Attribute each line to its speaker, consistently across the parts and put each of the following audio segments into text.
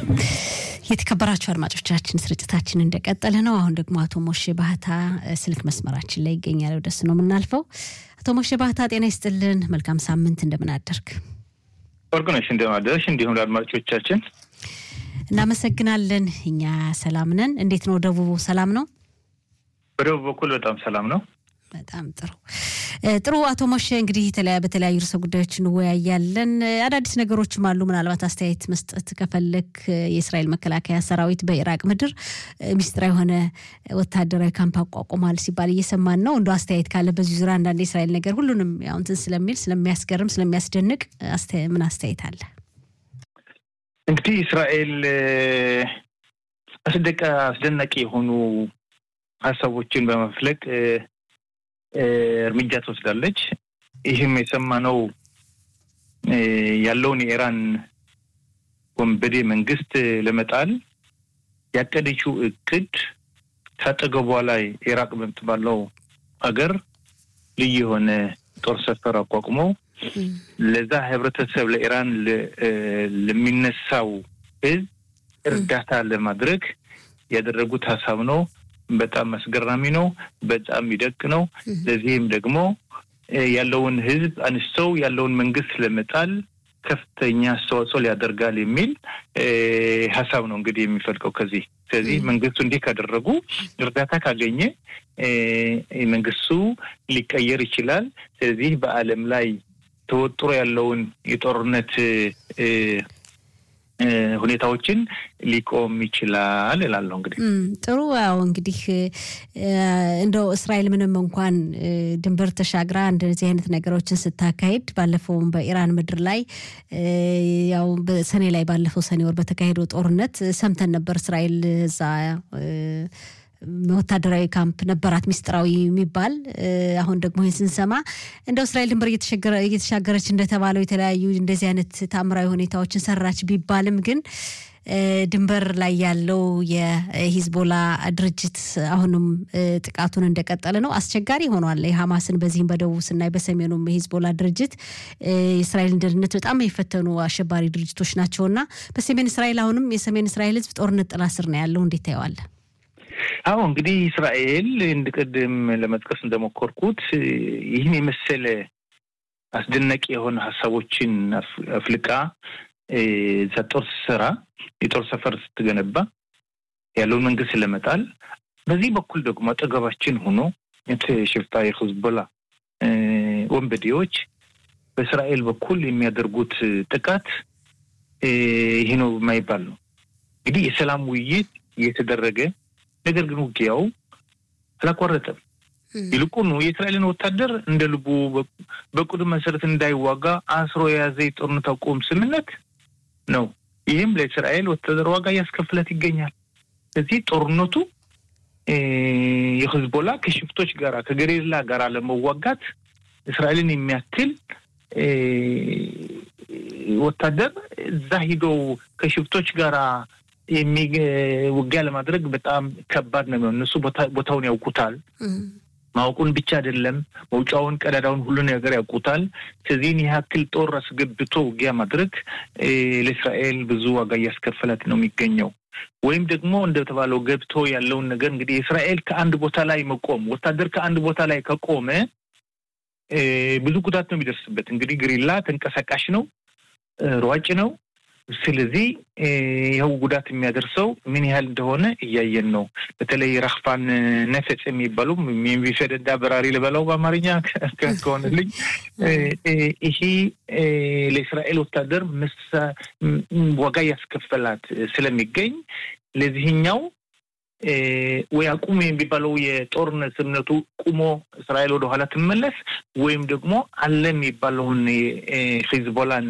Speaker 1: የተከበራችሁ አድማጮቻችን ስርጭታችን እንደቀጠለ ነው። አሁን ደግሞ አቶ ሞሼ ባህታ ስልክ መስመራችን ላይ ይገኛል። ወደሱ ነው የምናልፈው። አቶ ሞሼ ባህታ ጤና ይስጥልን። መልካም ሳምንት። እንደምን አደርግ?
Speaker 2: ወርቅነሽ እንደምን አደረሽ? እንዲሁም ለአድማጮቻችን
Speaker 1: እናመሰግናለን። እኛ ሰላም ነን። እንዴት ነው ደቡቡ? ሰላም ነው?
Speaker 2: በደቡብ በኩል በጣም ሰላም ነው።
Speaker 1: በጣም ጥሩ ጥሩ። አቶ ሞሼ እንግዲህ በተለያዩ ርዕሰ ጉዳዮች እንወያያለን። አዳዲስ ነገሮችም አሉ። ምናልባት አስተያየት መስጠት ከፈለክ የእስራኤል መከላከያ ሰራዊት በኢራቅ ምድር ሚስጥራዊ የሆነ ወታደራዊ ካምፕ አቋቁሟል ሲባል እየሰማን ነው። እንደ አስተያየት ካለ በዚህ ዙሪያ አንዳንድ የእስራኤል ነገር ሁሉንም ያው እንትን ስለሚል ስለሚያስገርም፣ ስለሚያስደንቅ ምን አስተያየት አለ?
Speaker 2: እንግዲህ እስራኤል አስደቀ አስደናቂ የሆኑ ሀሳቦችን በመፍለቅ እርምጃ ትወስዳለች። ይህም የሰማነው ያለውን የኢራን ወንበዴ መንግስት ለመጣል ያቀደችው እቅድ ከአጠገቧ ላይ ኢራቅ በምትባለው አገር ልዩ የሆነ ጦር ሰፈር አቋቁሞ ለዛ ህብረተሰብ ለኢራን ለሚነሳው ህዝብ እርዳታ ለማድረግ ያደረጉት ሀሳብ ነው። በጣም አስገራሚ ነው። በጣም ይደቅ ነው። ለዚህም ደግሞ ያለውን ህዝብ አንስተው ያለውን መንግስት ለመጣል ከፍተኛ አስተዋጽኦ ሊያደርጋል የሚል ሀሳብ ነው እንግዲህ የሚፈልቀው ከዚህ ስለዚህ መንግስቱ እንዲህ ካደረጉ እርዳታ ካገኘ መንግስቱ ሊቀየር ይችላል። ስለዚህ በዓለም ላይ ተወጥሮ ያለውን የጦርነት ሁኔታዎችን ሊቆም ይችላል እላለሁ። እንግዲህ
Speaker 1: ጥሩ ያው እንግዲህ እንደው እስራኤል ምንም እንኳን ድንበር ተሻግራ እንደዚህ አይነት ነገሮችን ስታካሄድ ባለፈውም በኢራን ምድር ላይ ያው በሰኔ ላይ ባለፈው ሰኔ ወር በተካሄደው ጦርነት ሰምተን ነበር እስራኤል እዛ ወታደራዊ ካምፕ ነበራት ሚስጥራዊ የሚባል አሁን ደግሞ ይህን ስንሰማ እንደው እስራኤል ድንበር እየተሻገረች እንደተባለው የተለያዩ እንደዚህ አይነት ታምራዊ ሁኔታዎችን ሰራች ቢባልም ግን ድንበር ላይ ያለው የሂዝቦላ ድርጅት አሁንም ጥቃቱን እንደቀጠለ ነው። አስቸጋሪ ሆኗል። የሐማስን በዚህም በደቡብ ስናይ በሰሜኑም የሂዝቦላ ድርጅት የእስራኤልን ደህንነት በጣም የፈተኑ አሸባሪ ድርጅቶች ናቸውና በሰሜን እስራኤል አሁንም የሰሜን እስራኤል ህዝብ ጦርነት ጥላ ስር ነው ያለው። እንዴት ታየዋለህ?
Speaker 2: አዎ እንግዲህ እስራኤል እንድ ቅድም ለመጥቀስ እንደሞከርኩት ይህን የመሰለ አስደናቂ የሆነ ሀሳቦችን አፍልቃ እዛ ጦር ስትሰራ የጦር ሰፈር ስትገነባ ያለውን መንግስት ለመጣል በዚህ በኩል ደግሞ አጠገባችን ሆኖ ሽፍታ የሂዝቦላ ወንበዴዎች በእስራኤል በኩል የሚያደርጉት ጥቃት ይህ ነው የማይባል ነው። እንግዲህ የሰላም ውይይት እየተደረገ ነገር ግን ውጊያው አላቋረጠም። ይልቁኑ የእስራኤልን ወታደር እንደ ልቡ በቁድም መሰረት እንዳይዋጋ አስሮ የያዘ የጦርነት አቁም ስምምነት ነው። ይህም ለእስራኤል ወታደር ዋጋ እያስከፍለት ይገኛል። ስለዚህ ጦርነቱ የሂዝቦላ ከሽፍቶች ጋራ ከገሪላ ጋራ ለመዋጋት እስራኤልን የሚያክል ወታደር እዛ ሂደው ከሽፍቶች ጋራ ውጊያ ለማድረግ በጣም ከባድ ነው። እነሱ ቦታውን ያውቁታል። ማወቁን ብቻ አይደለም መውጫውን፣ ቀዳዳውን፣ ሁሉ ነገር ያውቁታል። ስለዚህን ያክል ጦር አስገብቶ ውጊያ ማድረግ ለእስራኤል ብዙ ዋጋ እያስከፈላት ነው የሚገኘው። ወይም ደግሞ እንደተባለው ገብቶ ያለውን ነገር እንግዲህ እስራኤል ከአንድ ቦታ ላይ መቆም ወታደር ከአንድ ቦታ ላይ ከቆመ ብዙ ጉዳት ነው የሚደርስበት። እንግዲህ ግሪላ ተንቀሳቃሽ ነው፣ ሯጭ ነው። ስለዚህ ይኸው ጉዳት የሚያደርሰው ምን ያህል እንደሆነ እያየን ነው። በተለይ ራክፋን ነፈጽ የሚባሉ የሚፈደዳ በራሪ ልበላው በአማርኛ ከሆነልኝ ይሄ ለእስራኤል ወታደር ዋጋ እያስከፈላት ስለሚገኝ ለዚህኛው ወይ አቁሙ የሚባለው የጦርነት ስምነቱ ቁሞ እስራኤል ወደኋላ ትመለስ ወይም ደግሞ አለ የሚባለውን ሂዝቦላን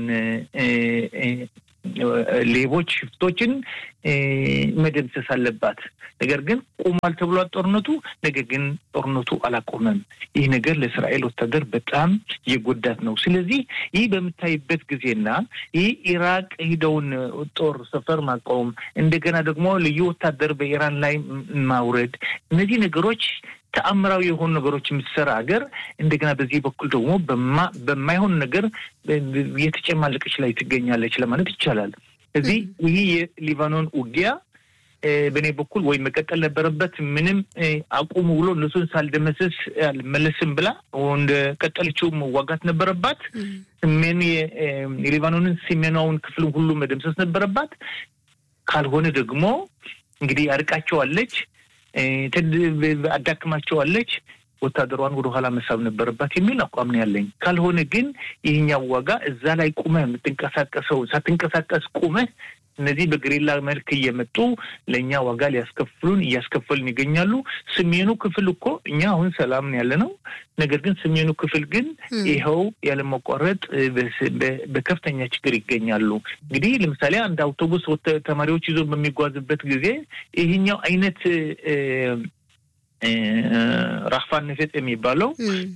Speaker 2: ሌቦች፣ ሽፍቶችን መደምሰስ አለባት። ነገር ግን ቆሟል ተብሏል ጦርነቱ። ነገር ግን ጦርነቱ አላቆመም። ይህ ነገር ለእስራኤል ወታደር በጣም የጎዳት ነው። ስለዚህ ይህ በምታይበት ጊዜና ይህ ኢራቅ ሂደውን ጦር ሰፈር ማቆም፣ እንደገና ደግሞ ልዩ ወታደር በኢራን ላይ ማውረድ፣ እነዚህ ነገሮች ተአምራዊ የሆኑ ነገሮች የምትሰራ ሀገር እንደገና በዚህ በኩል ደግሞ በማይሆን ነገር የተጨማለቀች ላይ ትገኛለች ለማለት ይቻላል። እዚህ ይህ የሊባኖን ውጊያ በእኔ በኩል ወይ መቀጠል ነበረበት። ምንም አቁሙ ብሎ እነሱን ሳልደመስስ አልመለስም ብላ እንደ ቀጠለችው መዋጋት ነበረባት። ሰሜን የሊባኖንን ሰሜናውን ክፍል ሁሉ መደምሰስ ነበረባት። ካልሆነ ደግሞ እንግዲህ አርቃቸዋለች፣ አዳክማቸዋለች ወታደሯን ወደ ኋላ መሳብ ነበረባት የሚል አቋም ነው ያለኝ። ካልሆነ ግን ይህኛው ዋጋ እዛ ላይ ቁመህ የምትንቀሳቀሰው ሳትንቀሳቀስ ቁመህ እነዚህ በግሪላ መልክ እየመጡ ለእኛ ዋጋ ሊያስከፍሉን እያስከፈሉን ይገኛሉ። ሰሜኑ ክፍል እኮ እኛ አሁን ሰላም ያለ ነው። ነገር ግን ሰሜኑ ክፍል ግን ይኸው ያለመቋረጥ በከፍተኛ ችግር ይገኛሉ። እንግዲህ ለምሳሌ አንድ አውቶቡስ ተማሪዎች ይዞ በሚጓዝበት ጊዜ ይህኛው አይነት ራፋን ነፌጥ የሚባለው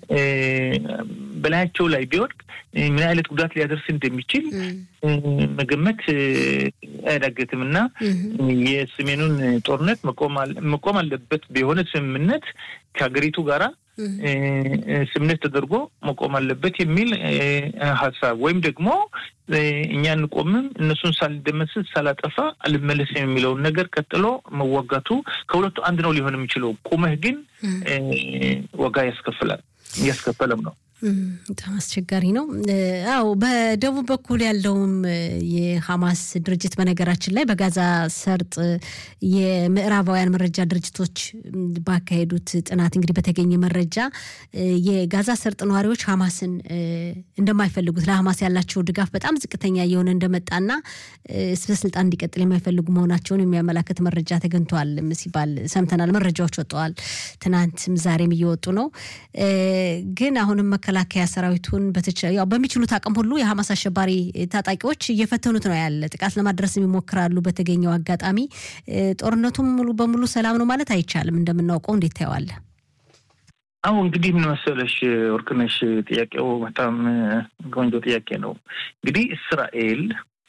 Speaker 2: በላያቸው ላይ ቢወድቅ ምን አይነት ጉዳት ሊያደርስ እንደሚችል መገመት አያዳግትም እና የሰሜኑን ጦርነት መቆም አለበት በሆነ ስምምነት ከሀገሪቱ ጋራ ስምምነት ተደርጎ መቆም አለበት የሚል ሀሳብ ወይም ደግሞ እኛ እንቆምም እነሱን ሳልደመስስ ሳላጠፋ አልመለስም የሚለውን ነገር ቀጥሎ መዋጋቱ ከሁለቱ አንድ ነው ሊሆን የሚችለው። ቁመህ ግን ዋጋ ያስከፍላል እያስከፈለም ነው።
Speaker 1: በጣም አስቸጋሪ ነው። አዎ በደቡብ በኩል ያለውም የሐማስ ድርጅት በነገራችን ላይ በጋዛ ሰርጥ የምዕራባውያን መረጃ ድርጅቶች ባካሄዱት ጥናት እንግዲህ በተገኘ መረጃ የጋዛ ሰርጥ ነዋሪዎች ሐማስን እንደማይፈልጉት ለሐማስ ያላቸው ድጋፍ በጣም ዝቅተኛ እየሆነ እንደመጣና በስልጣን እንዲቀጥል የማይፈልጉ መሆናቸውን የሚያመላክት መረጃ ተገኝቷል ሲባል ሰምተናል። መረጃዎች ወጥተዋል። ትናንትም ዛሬም እየወጡ ነው። ግን አሁንም መከላከያ ሰራዊቱን ያው በሚችሉት አቅም ሁሉ የሐማስ አሸባሪ ታጣቂዎች እየፈተኑት ነው ያለ ጥቃት ለማድረስ ይሞክራሉ። በተገኘው አጋጣሚ ጦርነቱም ሙሉ በሙሉ ሰላም ነው ማለት አይቻልም። እንደምናውቀው እንዴት ታየዋለህ?
Speaker 2: አሁ እንግዲህ ምን መሰለሽ ወርቅነሽ፣ ጥያቄው በጣም ቆንጆ ጥያቄ ነው። እንግዲህ እስራኤል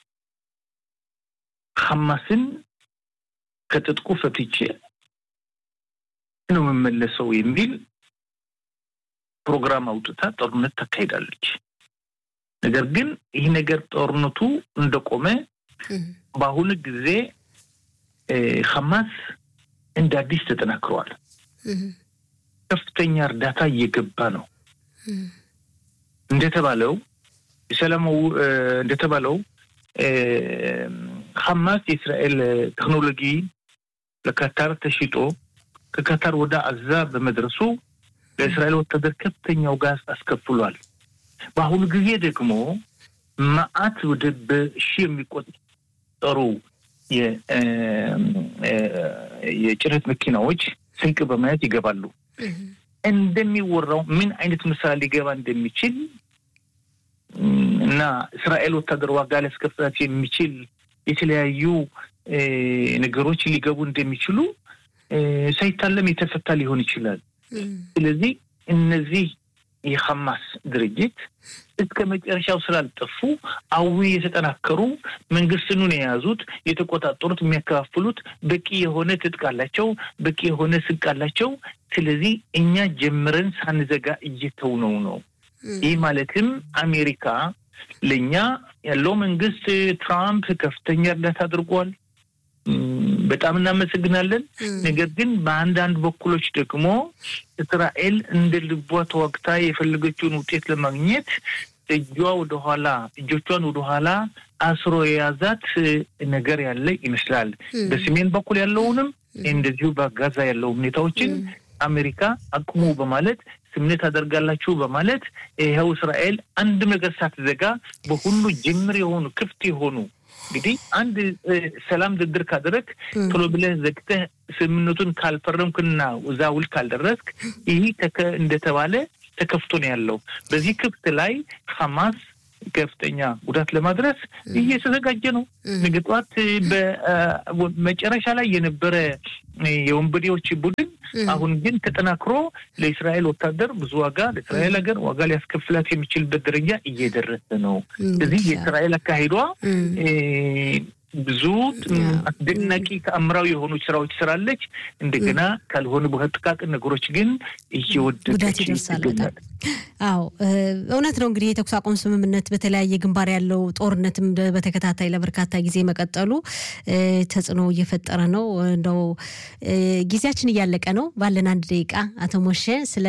Speaker 2: ሐማስን ከትጥቁ ፈትቼ ነው የምመለሰው የሚል ፕሮግራም አውጥታ ጦርነት ታካሂዳለች። ነገር ግን ይህ ነገር ጦርነቱ እንደቆመ በአሁኑ ጊዜ ሐማስ እንደ አዲስ ተጠናክረዋል። ከፍተኛ እርዳታ እየገባ ነው። እንደተባለው የሰላማው እንደተባለው ሐማስ የእስራኤል ቴክኖሎጂ ለካታር ተሽጦ ከካታር ወደ አዛ በመድረሱ ለእስራኤል ወታደር ከፍተኛው ጋዝ አስከፍሏል። በአሁኑ ጊዜ ደግሞ መዓት ወደ በሺ የሚቆጠሩ የጭነት መኪናዎች ስንቅ በማየት ይገባሉ። እንደሚወራው ምን አይነት ምሳሌ ሊገባ እንደሚችል እና እስራኤል ወታደር ዋጋ ሊያስከፍላት የሚችል የተለያዩ ነገሮች ሊገቡ እንደሚችሉ ሳይታለም የተፈታ ሊሆን ይችላል። ስለዚህ እነዚህ የሐማስ ድርጅት እስከ መጨረሻው ስላልጠፉ አዊ የተጠናከሩ መንግስትኑን የያዙት የተቆጣጠሩት፣ የሚያከፋፍሉት በቂ የሆነ ትጥቅ አላቸው፣ በቂ የሆነ ስንቅ አላቸው። ስለዚህ እኛ ጀምረን ሳንዘጋ እየተውነው ነው። ይህ ማለትም አሜሪካ ለእኛ ያለው መንግስት ትራምፕ ከፍተኛ እርዳታ አድርጓል። በጣም እናመሰግናለን። ነገር ግን በአንዳንድ በኩሎች ደግሞ እስራኤል እንደ ልቧ ተዋግታ የፈለገችውን ውጤት ለማግኘት እጇ ወደኋላ እጆቿን ወደኋላ አስሮ የያዛት ነገር ያለ ይመስላል። በሰሜን በኩል ያለውንም እንደዚሁ በጋዛ ያለው ሁኔታዎችን አሜሪካ አቁሙ በማለት ስምነት አደርጋላችሁ በማለት ይኸው እስራኤል አንድ ነገር ሳትዘጋ በሁሉ ጅምር የሆኑ ክፍት የሆኑ እንግዲህ አንድ ሰላም ድርድር ካደረግ ቶሎ ብለህ ዘግተህ ስምምነቱን ካልፈረምክና እዛ ውል ካልደረስክ ይህ እንደተባለ ተከፍቶ ነው ያለው። በዚህ ክፍት ላይ ሐማስ ከፍተኛ ጉዳት ለማድረስ እየተዘጋጀ ነው። ነገ ጠዋት በመጨረሻ ላይ የነበረ የወንበዴዎች ቡድን አሁን ግን ተጠናክሮ ለእስራኤል ወታደር ብዙ ዋጋ ለእስራኤል ሀገር ዋጋ ሊያስከፍላት የሚችልበት ደረጃ እየደረሰ ነው። ስለዚህ የእስራኤል አካሄዷ ብዙ አስደናቂ ተአምራዊ የሆኑ ስራዎች ስራለች። እንደገና ካልሆነ በጥቃቅን ነገሮች ግን እየወደቀች
Speaker 1: ይገኛል። አዎ እውነት ነው። እንግዲህ የተኩስ አቁም ስምምነት በተለያየ ግንባር ያለው ጦርነትም በተከታታይ ለበርካታ ጊዜ መቀጠሉ ተጽዕኖ እየፈጠረ ነው። እንደው ጊዜያችን እያለቀ ነው። ባለን አንድ ደቂቃ አቶ ሞሼ ስለ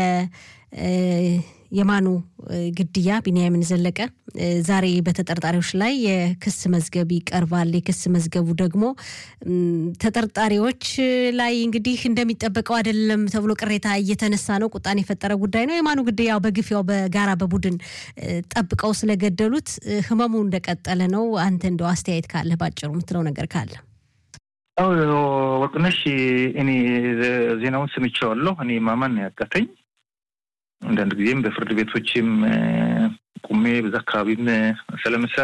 Speaker 1: የማኑ ግድያ ቢንያምን ዘለቀ ዛሬ በተጠርጣሪዎች ላይ የክስ መዝገብ ይቀርባል። የክስ መዝገቡ ደግሞ ተጠርጣሪዎች ላይ እንግዲህ እንደሚጠበቀው አይደለም ተብሎ ቅሬታ እየተነሳ ነው። ቁጣን የፈጠረ ጉዳይ ነው። የማኑ ግድያ ያው በግፍ ያው በጋራ በቡድን ጠብቀው ስለገደሉት ህመሙ እንደቀጠለ ነው። አንተ እንደው አስተያየት ካለ ባጭሩ የምትለው ነገር ካለ?
Speaker 2: ወርቅነሽ፣ እኔ ዜናውን ስምቼዋለሁ። እኔ ማመን ነው ያቃተኝ። አንዳንድ ጊዜም በፍርድ ቤቶችም ቁሜ በዛ አካባቢም ስለምሰራ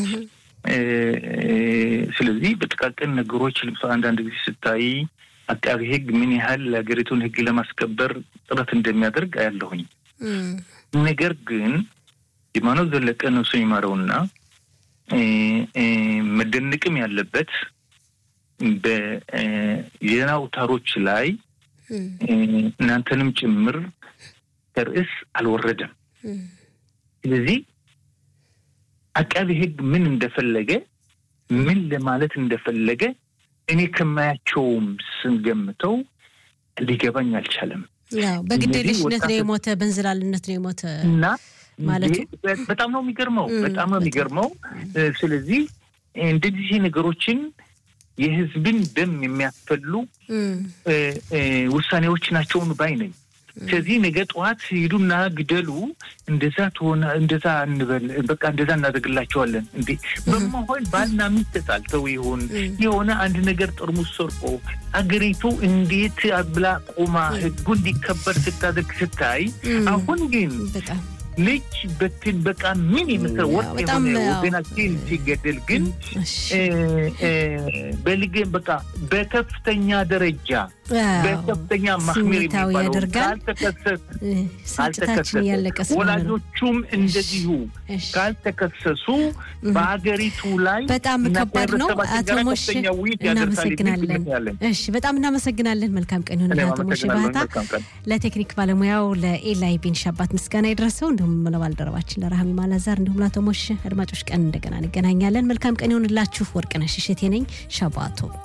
Speaker 2: ስለዚህ በጥቃቅን ነገሮች ለምሳሌ አንዳንድ ጊዜ ስታይ አቃቢ ሕግ ምን ያህል ለሀገሪቱን ሕግ ለማስከበር ጥረት እንደሚያደርግ አያለሁኝ። ነገር ግን የማኖት ዘለቀ ነፍሱ ይማረውና መደነቅም ያለበት በዜና አውታሮች ላይ እናንተንም ጭምር ርዕስ አልወረደም። ስለዚህ አቃቢ ሕግ ምን እንደፈለገ ምን ለማለት እንደፈለገ እኔ ከማያቸውም ስንገምተው ሊገባኝ አልቻለም።
Speaker 1: በግዴለሽነት ነው የሞተ፣ በእንዝላልነት ነው የሞተ
Speaker 2: እና
Speaker 1: ማለቱ
Speaker 2: በጣም ነው የሚገርመው፣ በጣም ነው የሚገርመው። ስለዚህ እንደዚህ ነገሮችን የህዝብን ደም የሚያስፈሉ ውሳኔዎች ናቸውን ባይ ነኝ። ስለዚህ ነገ ጠዋት ሂዱና ግደሉ፣ እንደዛ ትሆነ እንደዛ እንበል፣ በቃ እንደዛ እናደርግላቸዋለን። እንዴ በመሆን ባልና ሚስት ተጣልተው ይሆን የሆነ አንድ ነገር ጠርሙስ ሰርቆ አገሪቱ እንዴት ብላ ቆማ ህጉ እንዲከበር ስታደርግ ስታይ፣ አሁን ግን ልጅ በትን በቃ ምን የምትለው ወጥ የሆነ ወገናችን ሲገደል ግን በልግ በቃ በከፍተኛ ደረጃ በከፍተኛ ማህሜር የሚባለው ካልተከሰሱ ወላጆቹም እንደዚሁ ካልተከሰሱ በሀገሪቱ ላይ
Speaker 1: በጣም ከባድ ነው። አቶ ሞሽ እናመሰግናለን። እሺ፣ በጣም እናመሰግናለን። መልካም ቀን ይሁን አቶ ሞሽ ባህታ። ለቴክኒክ ባለሙያው ለኤላይ ቢን ሻባት ምስጋና ይድረሰው፣ እንዲሁም ለባልደረባችን ለረሃሚ ማላዛር፣ እንዲሁም ለአቶ ሞሽ አድማጮች ቀን እንደገና እንገናኛለን። መልካም ቀን ይሁንላችሁ። ወርቅነሽ እሸቴ ነኝ። ሻባቶ